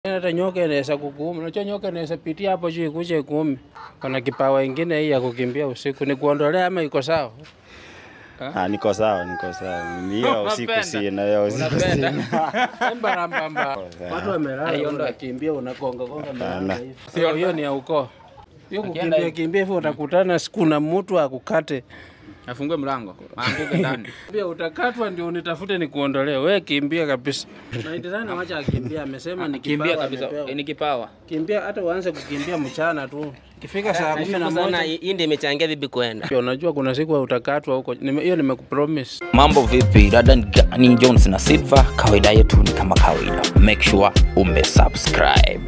Hata nyoka inaweza kukuuma. Unajua nyoka inaweza pitia hapo juu ikuje ikuume. Kuna kipawa ingine hii ya kukimbia usiku. Ni kuondolea ama iko sawa? Ah, niko sawa, niko sawa. Hiyo usiku Unapenda? sina, hiyo usiku Unapenda? sina. Mbarambamba. Watu wamelala, Aiondoe. unakimbia unagonga gonga Hapana. mlango hivi. Sio hiyo ni ya ukoo. Hiyo Akienda kukimbia hivi. kimbia hivyo utakutana siku na mtu akukate. Afungue mlango, aanguke ndani. Pia utakatwa ndio unitafute nikuondolee. Wewe kimbia kabisa. Na ndio wacha akimbia amesema ni Kimbia kipawa kabisa, amepewa. Eh, ni kipawa. Kimbia hata uanze kukimbia mchana tu. Ikifika saa kumi na Nashukuru sana, moja hii ndio imechangia bibi kwenda. Pia unajua kuna siku utakatwa huko. Nime- Hiyo nimekupromise. Mambo vipi? Dada ni Gani Jones na Silva. Kawaida yetu ni kama kawaida, make sure umesubscribe.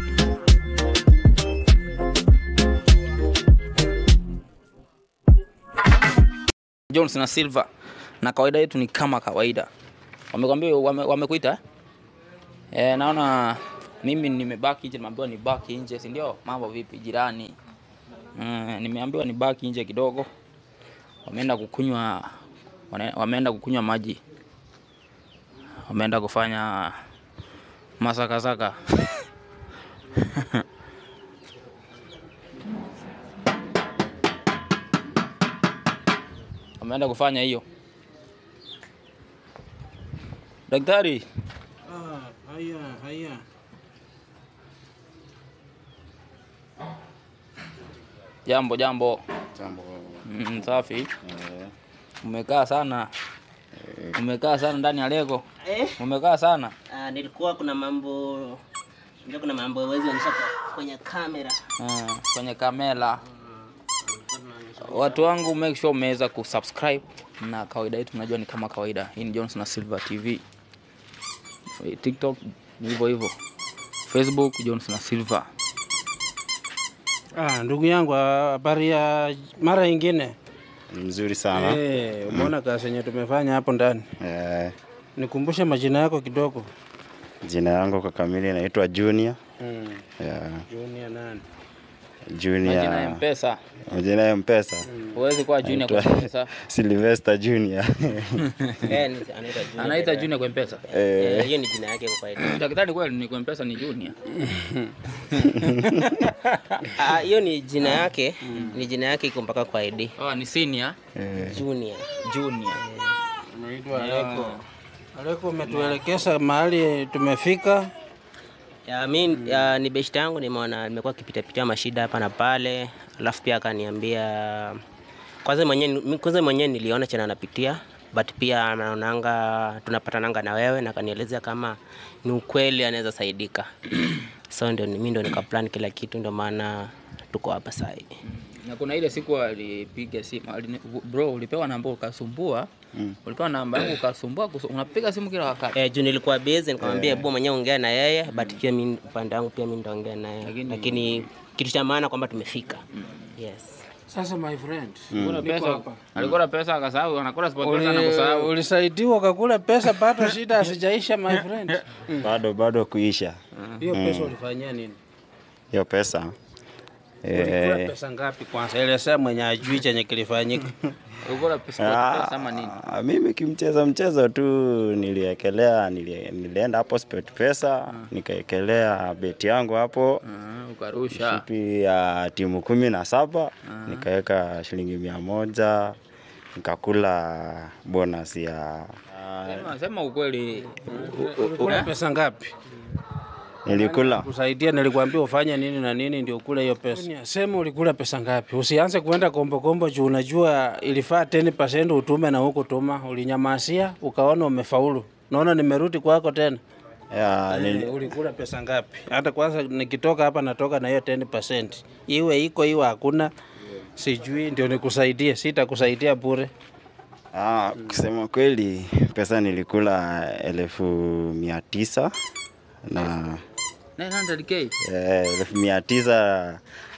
Jones na Silva, na kawaida yetu ni kama kawaida. Wamekwambia wame, wamekuita eh? Eh, naona mimi nimebaki nje, nimeambiwa nibaki nje, si ndio? Mambo vipi jirani? Mm, nimeambiwa nibaki nje kidogo wameenda kukunywa wane- wameenda kukunywa maji wameenda kufanya masakasaka wameenda kufanya hiyo daktari Ah, haya, haya. jambo jambo Jambo. mm, safi Eh, umekaa sana umekaa sana ndani ya lego Eh? umekaa sana Ah, nilikuwa kuna mambo ndio kuna mambo hawezi onyesha kwa- kwenye kamera. uh, kwenye kamera watu wangu make sure umeweza kusubscribe na kawaida yetu unajua ni kama kawaida hii ni Jones na Silver TV TikTok ni hivyo hivyo Facebook Jones na Silver Ah, ndugu yangu habari ya mara ingine. Mzuri sana. Eh, umeona kazi yenye tumefanya hapo ndani. Eh, Nikumbushe majina yako kidogo. jina yangu kwa kamili naitwa Junior. Mm. Yeah, Junior nani? majina ya Junior. mpesa Majina ya Mpesa. huwezi kuwa junior kwa Naitwa- mpesa Sylvester Junior. Eh, ni- anaitwa Junior. anaita junior kwa mpesa Eh, hiyo ni jina yake kwa kawaida. daktari kweli ni kwa mpesa ni junior Ah, hiyo ni jina yake, ni jina yake iko mpaka kwa ID. oh, ni senior Eh, Junior. junior Naitwa Aleko. Aleko umetuelekeza mahali tumefika. Ya, mi ya, ni beshte yangu nimeona nimekuwa kipitapitia mashida hapa na pale, alafu pia akaniambia kwanza mwenyewe mi- kwanza mwenyewe niliona chenye anapitia but pia anaonanga tunapatananga na wewe na akanielezea kama ni ukweli anaweza saidika so ndio mi ndo nikaplan kila kitu ndio maana tuko hapa saa hii na kuna ile siku alipiga simu alini, bro ulipewa namba ukasumbua mm. ulipewa namba yangu ukasumbua kusu, unapiga simu kila wakati Eh, juu nilikuwa busy nikamwambia hebu mwenyewe ongea na yeye but pia mi upande wangu pia mi nitaongea naye Lakini- lakini kitu cha maana kwamba tumefika yes Sasa my friend, Kuna niko pesa hapa. alikuwa na pesa akasahau anakula sport pesa na Uli- kusahau Ulisaidiwa ukakula pesa bado shida hasijaisha my friend. bado bado kuisha Hiyo pesa ulifanyia nini? hiyo pesa. Ulikula Eh, pesa ngapi kwanza? Elezea mwenye ajui chenye kilifanyika. ulikuwa pesa sport pesa ama nini ah, mimi kimchezo mchezo tu niliekelea nili, nilienda hapo sport pesa nikaekelea beti yangu hapo Ah, ukarusha shipi ya timu kumi na saba nikaweka shilingi mia moja nikakula bonus ya Sema- sema ukweli Ulikula pesa ngapi? nilikula Kusaidia nilikwambia ufanye nini na nini ndio ukule hiyo pesa. Sema ulikula pesa ngapi? Usianze kuenda kombo kombo juu unajua ilifaa 10% utume na huko tuma. Ulinyamasia ukaona umefaulu. Naona nimerudi kwako tena. ya, nili, Eh, ulikula pesa ngapi? Hata kwanza nikitoka hapa natoka na hiyo 10%. Iwe iko iwe hakuna sijui ndio nikusaidie, sitakusaidia bure. ah, kusema kweli pesa nilikula elfu mia tisa na 900k eh, elfu mia tisa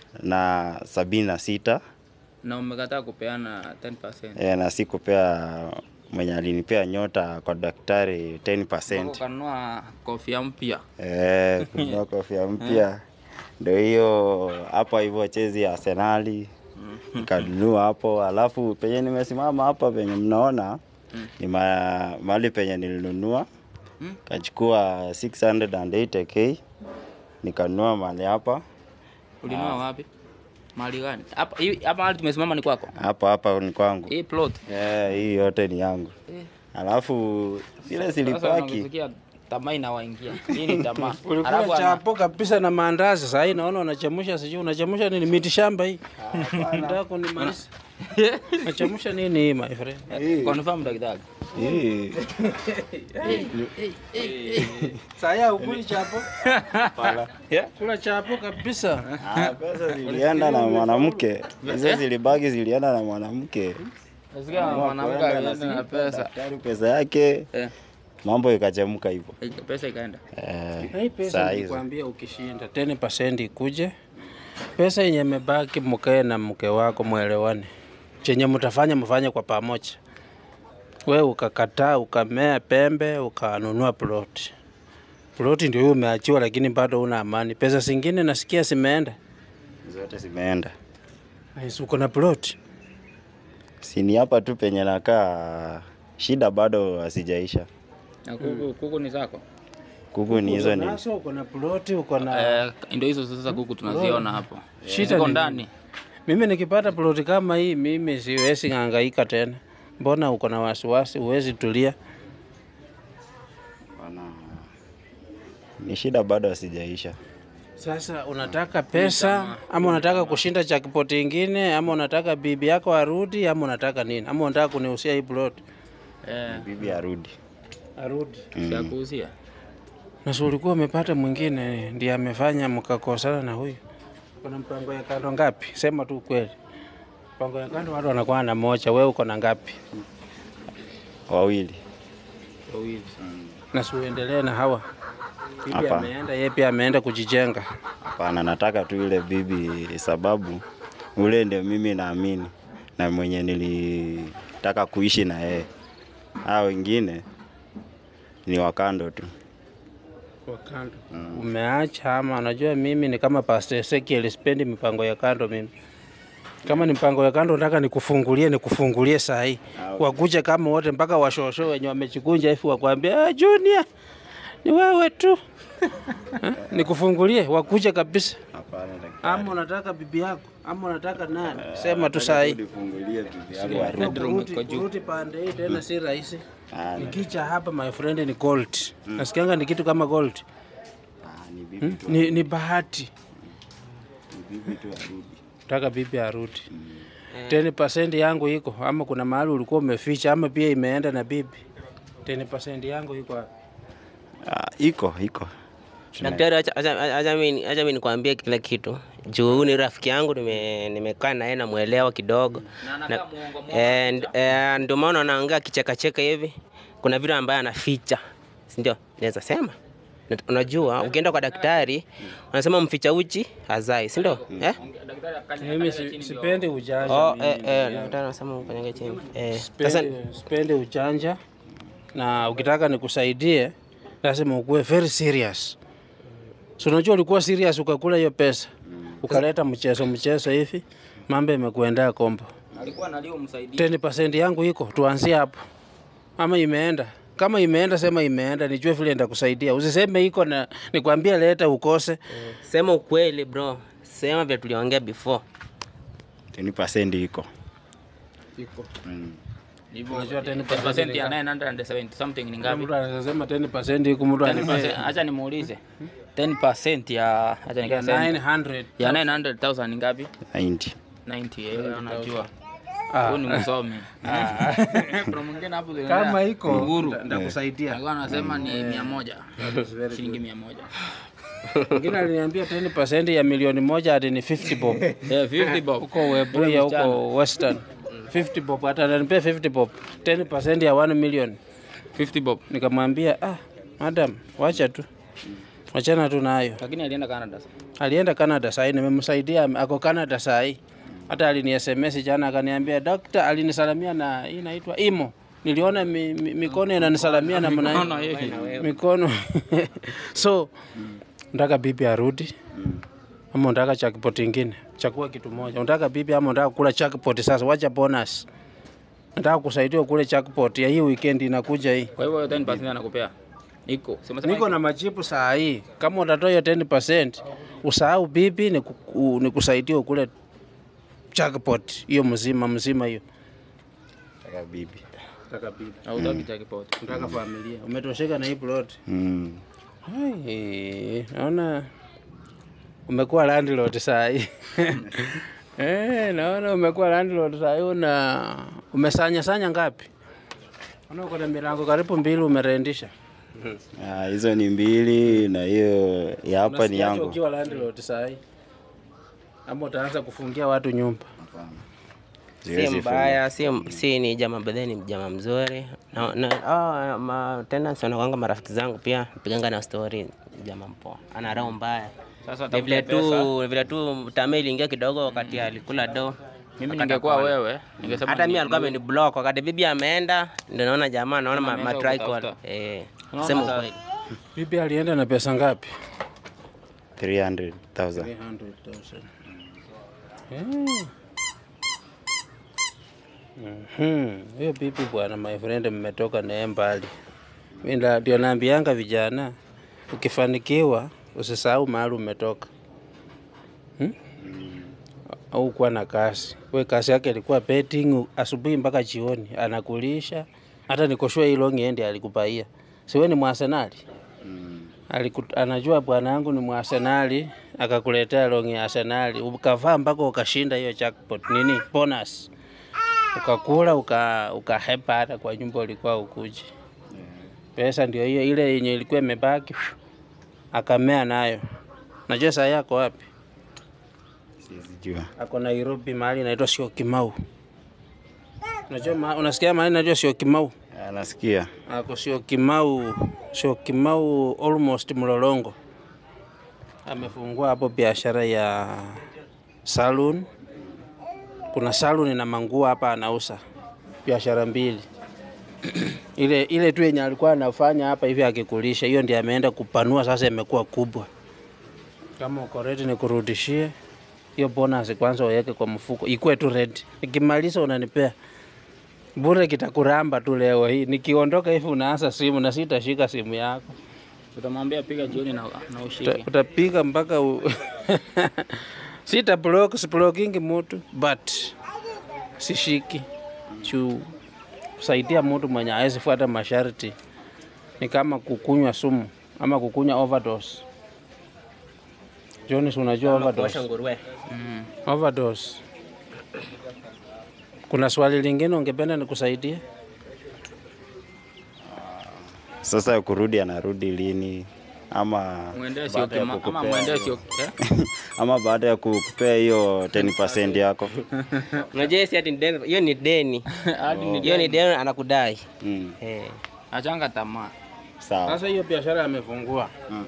na sabini na sita na umekataa kupeana 10% eh, na sikupea mwenye alinipea nyota kwa daktari 10%. ukanunua kofia mpya Eh, kununua kofia mpya ndio hiyo hapa hivyo chezi ya Arsenali nikanunua hapo, alafu penye nimesimama hapa penye mnaona ni ma- mahali penye nilinunua kachukua 680k nikanunua mali hapa Ulinunua wapi? Mahali gani? Hapa hii- hapa mahali tumesimama ni kwako. hapa hapa ni kwangu Hii plot. yeah, hii yote ni yangu alafu zile Sasa zilipaki unasikia tamaa inawaingia. Hii ni tamaa. Ulikula Alafu ana- chapo kabisa na maandazi. Sasa hii naona unachemusha, sijui unachemusha nini? Miti shamba hii. Nataka kunimaliza. Unachemusha nini hii my friend? confirm daktari. hii Sasa ukuli chapo? pala. Kula chapo kabisa. Ah, pesa zilienda na mwanamke hizo zilibaki zilienda na mwanamke Nasikia mwanamke Kwenda alienda na pesa. daktari pesa yake Eh, mambo ikachemka hivyo pesa ikaenda. eh, Hii pesa saa hizo nilikwambia ukishinda 10% ikuje. Pesa yenye imebaki mkae na mke wako mwelewane. Chenye mtafanya mfanye kwa pamoja. We ukakataa ukamea pembe ukanunua ploti. Ploti ndio hiyo umeachiwa, lakini bado una amani. Pesa zingine nasikia zimeenda. zote zimeenda Nice, uko na ploti. sini hapa tu penye nakaa shida bado hasijaisha Na kuku kuku ni zako. kuku ni hizo ni Naso uko na ploti, uko na Eh, ndio hizo sasa kuku tunaziona hapo. Shida Ziko ni ndani. Mimi nikipata ploti kama hii, mimi siwezi hangaika tena. Mbona uko na wasiwasi, huwezi tulia? wana ni shida bado hasijaisha Sasa unataka pesa ama unataka kushinda jackpot ingine ama unataka bibi yako arudi ama unataka nini? Ama unataka kunihusia hii plot Eh, bibi arudi arudi? si kuuzia. Na si ulikuwa umepata mwingine ndiye amefanya mkakosana na huyu? Kuna mpango ya kando ngapi? Sema tu kweli. Mpango ya kando watu wanakuwa na moja, wewe uko na ngapi? wawili Wawili. Na si uendelee na hawa. Bibi Hapa. ameenda, yeye pia ameenda kujijenga. hapana nataka tu ile bibi sababu ule ndio mimi naamini na mwenye nilitaka kuishi na yeye hao wengine ni wakando tu Kwa kando. Umeacha ama unajua mimi ni kama Pastor Ezekiel sipendi mipango ya kando mimi. Kama ni mpango ya kando nataka nikufungulie nikufungulie saa hii. Wakuja kama wote mpaka washosho wenye wamechikunja hivi wakwambia ah, Junior ni wewe tu. Eh, nikufungulie wakuja kabisa. hapana Ama unataka bibi yako ama unataka nani? Sema tu saa hii. nifungulie bibi yangu arudi. Bedroom Kurudi iko juu. kurudi pande hii tena si rahisi. Ah, Nikicha hapa my friend ni gold. Nasikianga ni kitu kama gold. ah, ni bibi tu Ni, ni bahati. ni bibi tu arudi Nataka bibi arudi. 10% yangu iko ama kuna mahali ulikuwa umeficha ama pia imeenda na bibi. 10% yangu iko wapi? ah, iko iko Daktari, acha- acha acha mimi acha mimi nikwambie kila kitu. Juu huyu ni rafiki yangu, nime- nimekaa na yeye namwelewa kidogo. Na- and- eh, Ndio maana anaongea kichekacheka hivi. Kuna vitu ambaye anaficha, si ndio? Naweza sema Na- unajua, ukienda kwa daktari wanasema mficha uchi hazai, si ndio? Eh? Mimi si- sipendi ujanja. Oh, mimi. eh, eh, daktari anasema ukanyage chini. Eh, sasa Sipendi, sipendi ujanja na ukitaka nikusaidie lazima ukuwe very serious. So unajua ulikuwa serious ukakula hiyo pesa ukaleta mchezo mchezo hivi, mambo imekuendea kombo. Alikuwa analio msaidie. 10% yangu iko, tuanzie hapo. Ama imeenda kama imeenda, sema imeenda, nijue vile nitakusaidia. Usiseme iko na nikwambia leta ukose. sema ukweli bro, sema vile tuliongea before. 20% iko Iko. mm. Hivyo Unajua 10% 10% ya 970 something ni ngapi? Mtu anasema 10% iko, mtu anasema 10%, acha nimuulize. 10% ya acha nikasema 900. ya 900,000 ni ngapi? 90 90 eh, unajua. Ah, Huyu ni msomi. Kuna mwingine hapo Kama iko Uhuru. nda- ndakusaidia. alikuwa anasema ni 100. Shilingi 100. Mwingine aliniambia 10% ya milioni moja hadi ni 50 bob. Eh, 50 bob. Huko Webuye huko Western. 50 bob hata ananipea 50 bob. 10% ya 1 million. 50 bob. Nikamwambia ah, madam, wacha tu. Wachana tu nayo. Lakini alienda Canada. sasa. Alienda Canada saa hii, nimemsaidia ako Canada saa hii. Hata alini SMS jana akaniambia dokta, alinisalamia na hii inaitwa imo. Niliona mi, mi, mikono inanisalamia na mna Mikono yeye. mikono so nataka bibi arudi ama unataka jackpot ingine? Chagua kitu moja. Unataka bibi ama unataka kula jackpot? Sasa wacha bonus. Nataka kusaidia kule jackpot ya hii weekend inakuja hii. Kwa hivyo 10% anakupea. iko Si umesema Niko na majibu saa hii. Kama utatoa hiyo 10%, usahau bibi ni, ku, ni kusaidia ukule jackpot hiyo mzima mzima hiyo. Taka bibi. Nataka bibi. hautaki jackpot. Nataka familia. Umetosheka na hii plot. Mm. Hai, naona umekuwa landlord saa hii. Eh, naona umekuwa landlord saa hii una umesanya sanya ngapi? Naona uko na milango karibu mbili umerendisha. Ah, hizo ni mbili na hiyo ya hapa ni Unasikiaje yangu. Ukiwa landlord saa hii. Ama utaanza kufungia watu nyumba. si Siwezi mbaya, si, si ni jamaa bedhe, ni jamaa mzuri na, na, oh, ma, tena wanakwanga marafiki zangu pia piganga na story, jamaa mpoa, ana roho mbaya. Sasa Ni vile tafuta pesa. tu vile tu tame iliingia kidogo wakati alikula do. Mimi ningekuwa wewe, ningesema Hata ni- mimi alikuwa ameniblock wakati bibi ameenda, ndio naona jamaa naona ma, ma ameanza try call. kutafuta. Eh, Unaona sema sasa- ukweli. Bibi alienda na pesa ngapi? 300,000. 300,000. Eh. Mhm. Hiyo bibi bwana, my friend, mmetoka naye mbali. Mimi nda- ndio naambianga vijana, ukifanikiwa usisahau mahali umetoka. Hmm? Au kuwa na kazi. We kazi yake ilikuwa betting asubuhi mpaka jioni, anakulisha. Hata nikoshua hii long end alikupaia. Siwe ni mwasenali? Aliku, anajua bwana yangu ni mwasenali, akakuletea longi ya Arsenali, ukavaa mpaka ukashinda hiyo jackpot nini bonus, ukakula uka, ukahepa hata kwa nyumba ulikuwa ukuji. Pesa ndio hiyo ile yenye ilikuwa imebaki, akamea nayo. Najua saa yako wapi? Siwezi jua. Ako Nairobi, mahali inaitwa sio Kimau. Unajua ma, unasikia mahali inaitwa sio Kimau? Ah, Nasikia. Ako sio Kimau, sio Kimau almost Mlolongo. Amefungua hapo biashara ya saloon. Kuna saloon na manguo hapa anauza. Biashara mbili. ile ile tu yenye alikuwa anafanya hapa hivi akikulisha, hiyo ndiyo ameenda kupanua sasa, imekuwa kubwa. Kama uko ready nikurudishie hiyo bonus kwanza, uweke kwa mfuko, ikuwe tu ready. Nikimaliza unanipea bure, kitakuramba tu leo hii. Nikiondoka hivi unaanza simu na sitashika simu yako, Utamwambia piga jioni na, na Uta- ushike. utapiga mpaka u... sita block siblokingi mutu but sishiki juu kusaidia mtu mwenye hawezi fuata masharti ni kama kukunywa sumu ama kukunywa overdose. Jones, unajua Kuosha overdose? nguruwe. Overdose. Kuna swali lingine ungependa nikusaidie? Sasa kurudi anarudi lini? Ama Mwendee sio baada ya kima, ama kukupea mwendee hiyo- sio eh? ama baada ya kukupea hiyo 10% yako. Unajua si ati ni deni, hiyo ni deni. Hadi ni Hiyo ni deni anakudai. Mm. Eh. achanga tamaa. Sawa. Sasa hiyo biashara amefungua, Mm.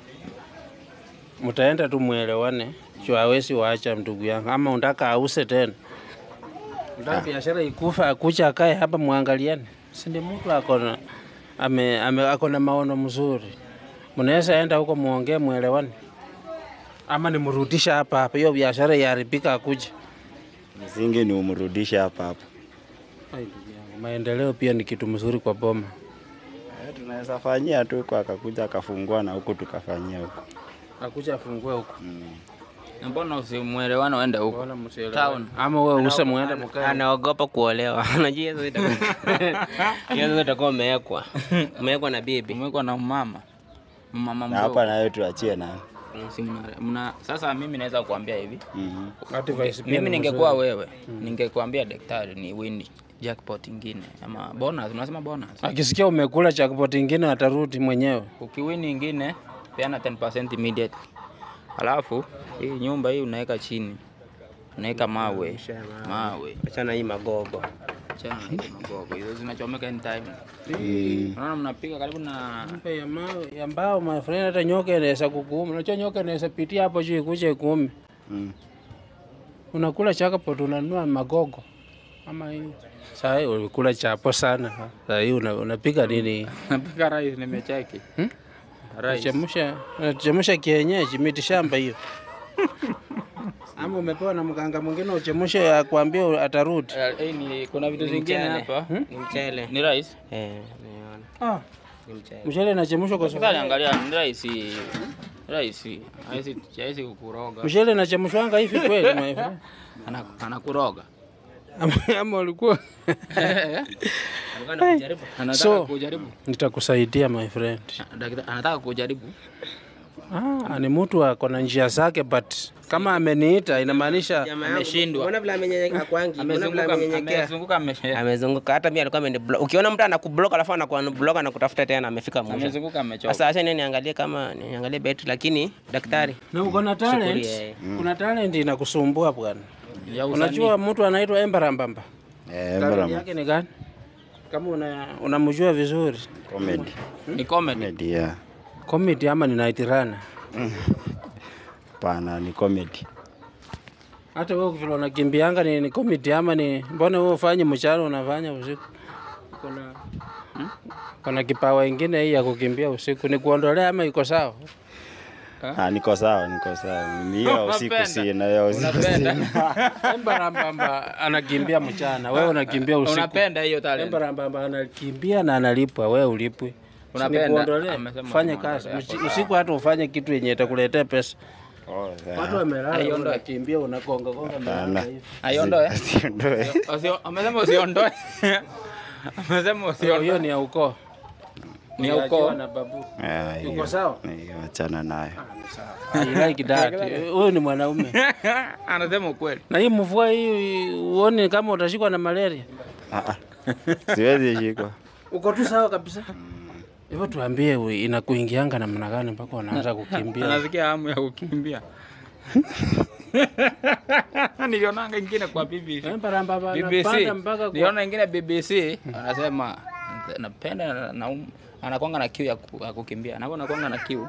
mtaenda tu mwelewane, juu hawezi waacha ndugu yangu, ama unataka ause tena, unataka biashara ikufa, akucha akae hapa, mwangaliane, si ndi mtu akona ame, ame, akona maono mzuri, mnaweza enda huko muongee, mwelewane, ama nimrudisha hapa hapa, hiyo biashara iharibika, akuja Msingi ni umrudishe hapa hapa. Ai, ndugu yangu, maendeleo pia ni kitu mzuri kwa boma. Eh, Tunaweza fanyia tu kwa akakuja akafungua na huku tukafanyia huku. Akuja afungue huko, Na Mbona usimwelewana uende huko? Mbona msielewane? Town. ama wewe use muende mkae Anaogopa kuolewa. Unajua hizo itakuwa. Hiyo sasa itakuwa umewekwa. Umewekwa na bibi. Umewekwa na mama. Mama Na hapa mdogo. nayo tuachie na. Si mna- mna- Sasa mimi naweza kuambia hivi. Mhm. Advice pia Mimi ni ningekuwa wewe, ningekuambia daktari ni win jackpot ingine ama bonus, unasema bonus. Akisikia umekula jackpot ingine atarudi mwenyewe. Ukiwini ingine peana 10% immediately. Alafu hii nyumba hii unaweka chini, unaweka mawe mawe, Achana hii magogo. chana na hizo magogo hizo zinachomeka anytime. Mm. Unaona mnapiga karibu na Mpe ya mawe ya mbao, my friend, hata nyoka inaweza kukuuma. Unajua nyoka inaweza pitia hapo juu ikuje ikuume. Mm. Unakula jackpot unanunua magogo ama hii. Sasa hii ulikula chapo sana. Sasa hii una, unapiga nini? napiga rice nimecheki. Hmm? Rice. Chemsha, chemsha kienyeji miti shamba hiyo. Ama umepewa na mganga mwingine uchemshe akwambia atarudi. Eh, eh, ni kuna vitu zingine mchele. hapa. Ni mchele. Ni rice. Eh, nimeona. Ah, Ni mchele. Mchele inachemshwa kwa Sasa sufuria. angalia ni rahisi. Rahisi. Haisi haisi kukuroga. Mchele inachemshwanga hivi kweli my friend? Ana- Anakuroga. Ama- Ama ulikuwa Alikuwa anakujaribu. Anataka So- kujaribu. nitakusaidia my friend. Daktari anataka kujaribu. Ah, ni mtu ako na njia zake but kama ameniita inamaanisha Jamaa yangu, Ameshindwa. Mbona vile amenyenyekea akwangi? Mbona vile Amezunguka amenyenyekea? amezunguka ame- Amezunguka hata mimi alikuwa ameniblock. Ukiona mtu anakublock alafu anakuunblock na kutafuta tena amefika mwisho. amezunguka amechoka. Sasa acha nini niangalie kama niangalie betri lakini daktari na uko na talent. Shukuri, Kuna talent inakusumbua bwana. Ya usanii. Unajua mtu anaitwa Embarambamba. Eh, Talent mbona yake ni gani? Kama una unamjua vizuri. comedy. ni comedy. Comedy, yeah. Comedy ama ni night runner? Pana ni comedy. Hata wewe vile unakimbianga ni, ni comedy ama ni mbona wewe ufanye mchana unafanya usiku? Kuna kuna kipawa ingine hii ya kukimbia usiku ni kuondolea ama iko sawa? Ah, niko sawa, niko sawa. Mimi hiyo usiku Unapenda? sina, hiyo usiku Unapenda? sina. Embarambamba anakimbia mchana, wewe unakimbia usiku. Unapenda hiyo talent. Embarambamba anakimbia na analipwa, wewe ulipwi. Unapenda? Nikuondolee, Amesema fanye tumuondolee kazi hapo Mchi- usiku, hata ufanye kitu yenye itakuletea pesa. Oh, yeah. Watu wamelala, Aiondoe. unakimbia unakonga konga Hapana. mlango hivi. Aiondoe. Asiondoe. Usio- Amesema usiondoe. Amesema Hiyo- usiondoe. Hiyo ni ya ukoo. Ni ya Uliachiwa ukoo. na babu. Ah, Uko hiyo- sawa? hiyo Achana nayo. I like that. Huyu ni mwanaume. Anasema ukweli. Na hii mvua hii uone kama utashikwa na malaria. Ah, ah. Siwezi shikwa. Uko tu sawa kabisa. Hivyo tuambie we, inakuingianga namna gani mpaka unaanza kukimbia? Anasikia hamu ya kukimbia. Nilionanga ingine kwa BBC. Embarambamba BBC. anapanda mpaka kwa Niliona ingine BBC anasema napenda na, na anakwanga na kiu ya, ku, ya kukimbia. Anakuwa anakwanga na kiu.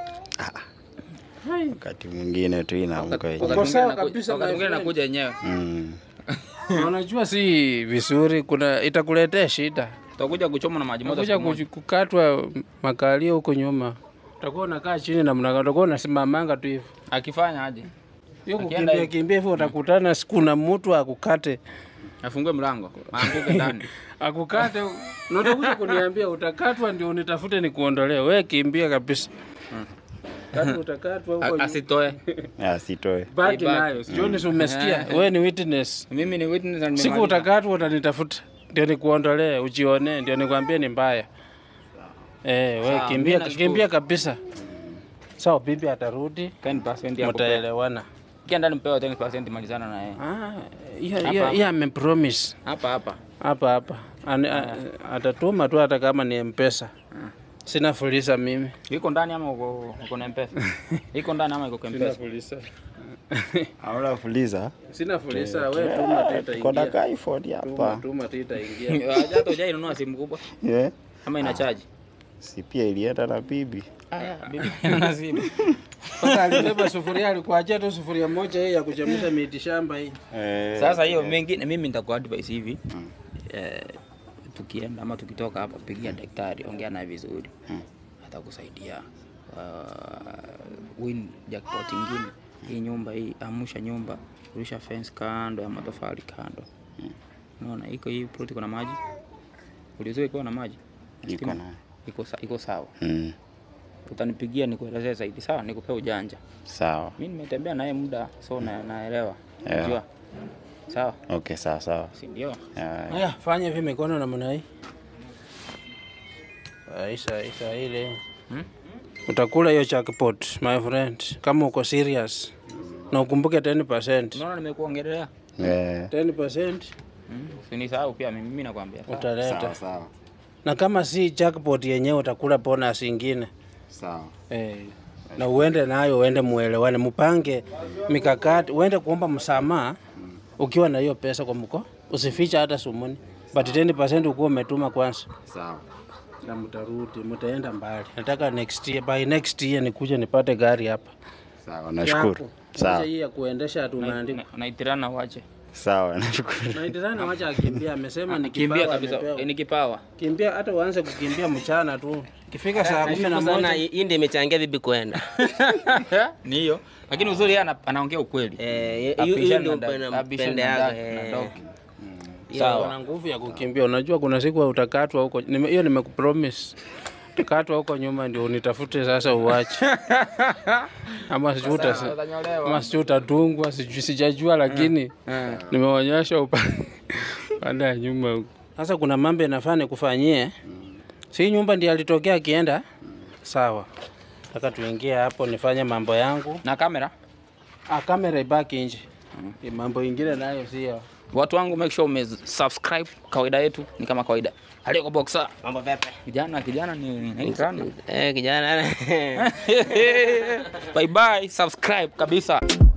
Wakati mwingine tu inaamka Wakati yenyewe. Uko sawa mwingine naku- kabisa, wakati my mwingine friend. nakuja yenyewe. Mm. Na unajua si vizuri, kuna itakuletea shida. Utakuja kuchoma na maji moto. Utakuja siku moja. kuch- kukatwa makalio huko nyuma, utakuwa unakaa chini na mnaga, utakuwa unasimamanga tu hivyo. Akifanya aje? Hiyo Akienda kukimbia hivi. kimbia hivyo, utakutana siku na mtu akukate Afungue mlango. Aanguke ndani. akukate, na utakuja kuniambia utakatwa, ndio unitafute nikuondolee. We kimbia kabisa, kati utakatwa huko A- nyuma. Asitoe. Asitoe. Baki Ibaki. nayo, sioni si umesikia? We ni witness. Mimi ni witness na Siku nimemaliza. utakatwa utanitafuta, ndio nikuondolee, ujione, ndio nikwambie ni mbaya. Eh, we Sawa, kimbia, mimi nashukuru. kimbia kabisa. Sawa, bibi atarudi, 10% ya kupea. mtaelewana. Kienda nimpewa 10% malizana na yeye. Ah, hiyo hiyo hiyo amepromise Hapa hapa. hapa hapa, Ani- a- atatuma tu hata kama ni mpesa. Sina fulisa mimi. Iko ndani ama uko uko na M-Pesa? Iko ndani ama iko kwa M-Pesa? fulisa. Hauna fuliza? Sina fulisa, we tuma tu Tuko na itaingia. ka iPhone Tuma hapa. tuma tu itaingia. Hata hujainunua simu kubwa Yeah. ama ina charge? Si pia ilienda na bibi. Haya, bibi ina simu. Sasa alibeba sufuria, alikuachia tu sufuria moja hii ya kuchemsha miti shamba hii. Eh, Sasa hiyo mengine mimi nitakuwa advice hivi. Eh, tukienda ama tukitoka hapa pigia daktari, ongea naye vizuri. Atakusaidia. Uh, win jackpot ingine. Hii nyumba hii, amusha nyumba, rusha fence kando ya matofali kando. Unaona iko hii plot iko na maji. Ulizoea iko na maji. iko na. Iko sa, iko sawa. Mm. Utanipigia nikuelezee zaidi, sawa? Nikupe ujanja. Sawa. Mimi nimetembea naye muda, so na, naelewa. Yeah. Unajua? Sawa, Okay, sawa sawa. si ndio? Ah, Haya, fanya hivi mikono namna hii. Aisha, Aisha ile. Hmm? Utakula hiyo jackpot, my friend, kama uko serious. Na ukumbuke 10%. Unaona nimekuongelea? eh, 10% Mm. Usinisahau pia mimi, mimi nakwambia. sawa? utaleta. sawa sawa. Na kama si jackpot yenyewe utakula bonus ingine. Sawa. Eh, na uende nayo, uende muelewane, mupange mikakati, uende kuomba msamaha ukiwa na hiyo pesa kwa mko, usificha hata sumuni, but 10% ukuwa umetuma kwanza, Sawa. na mtarudi, mtaenda mbali. Nataka next year, by next year nikuje nipate gari hapa Sawa, nashukuru. Yako. Sawa. Acha hii ya kuendesha tumeandika Na- Naitirana wache. Sawa, nashukuru. na itirana, wacha akimbia, amesema ni Kimbia kipawa kabisa. amepewa. Eh, Ni kipawa. Kimbia hata uanze kukimbia mchana tu, ikifika saa kumi na Nashukuru sana, moja hii ndio imechangia bibi kwenda. Ni hiyo. Lakini uzuri yeye ana- anaongea ukweli. Eh, hiyo- hiyo Abishana ndio na da- abishana mpende na yake. da- na eh. dog. Sawa. Sawa. Una nguvu ya kukimbia. Unajua kuna siku utakatwa huko. Nime- Hiyo nimekupromise. tukatwa huko nyuma ndio unitafute sasa uwache ama sijui uta- ama sijui utatungwa sijui sijajua lakini nimeonyesha upa- upande ya nyuma huko sasa kuna mambo inafaa nikufanyie si nyumba ndiye alitokea akienda sawa taka tuingie hapo nifanye mambo yangu na kamera ah, kamera ibaki nje mambo ingine nayo sio watu wangu make sure ume subscribe kawaida yetu ni kama kawaida aliko boxer Mambo vipi? kijana kijana ni ni nani Eh, kijana bye bye subscribe kabisa